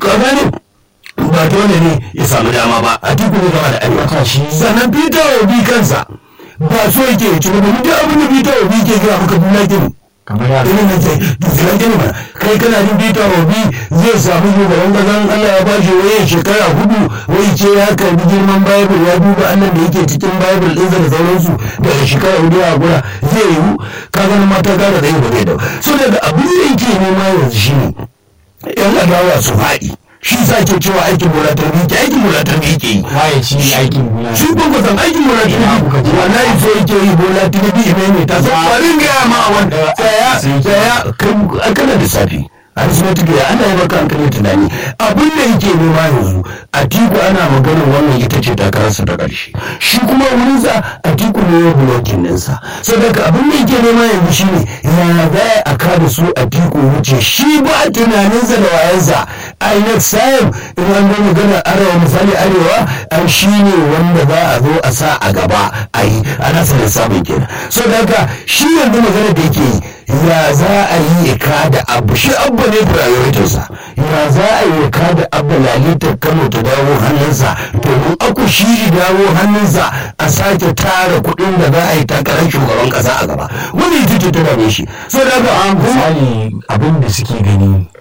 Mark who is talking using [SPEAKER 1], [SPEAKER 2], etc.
[SPEAKER 1] ka gane ba dole ne ya samu dama ba a tiku ne gaba da arewa sannan peter obi kansa ba so yake ya ci gaba duk abin da peter obi ke gina maka duna gini
[SPEAKER 2] kamar ya
[SPEAKER 1] irin nan sai dukkan gini mana kai kana jin peter obi zai samu shugaban kazan allah ya bashi waye shekara hudu wai ce ya karbi girman bible ya duba allah da yake cikin bible ɗinsa da sauransu daga shekara hudu a gura zai yiwu ka ganin mata gara da yi ba zai da so daga abin da yake nema yanzu shine yan adawa su faɗi shi sa ke cewa aikin bola ta ke aikin bola ta ke yi
[SPEAKER 2] waye ci aikin gona
[SPEAKER 1] shi kun ka san aikin bola ta
[SPEAKER 2] Ina kuka ji?
[SPEAKER 1] ke wallahi so yake yi bola ta ke mai mai ta san kwarin gaya ma wanda tsaya tsaya kan kana da safi arithmetic ya ana yi maka hankali tunani abin da yake nema yanzu a tiku ana maganar wannan ita ce takararsa ta ƙarshe shi kuma wurinsa a tiku ne ya bulokin ninsa saboda abin da yake nema yanzu shine ya za a kada su a tiku wuce shi ba tunaninsa da wayansa a next time in an zo maganar arewa misali arewa an shi ne wanda za a zo a sa a gaba a yi a nasa lissafin kenan saboda shi yanzu maganar da yake yi ya za a yi ya kada abu shi abba ne prioritinsa ya za a yi ya kada abu lalitar kano ta dawo hannunsa domin aku shi dawo hannunsa a sake tara kuɗin da za a yi takarar shugaban ƙasa a gaba wani ita ce ta dame shi so da ga an kuma
[SPEAKER 2] misali abin da suke gani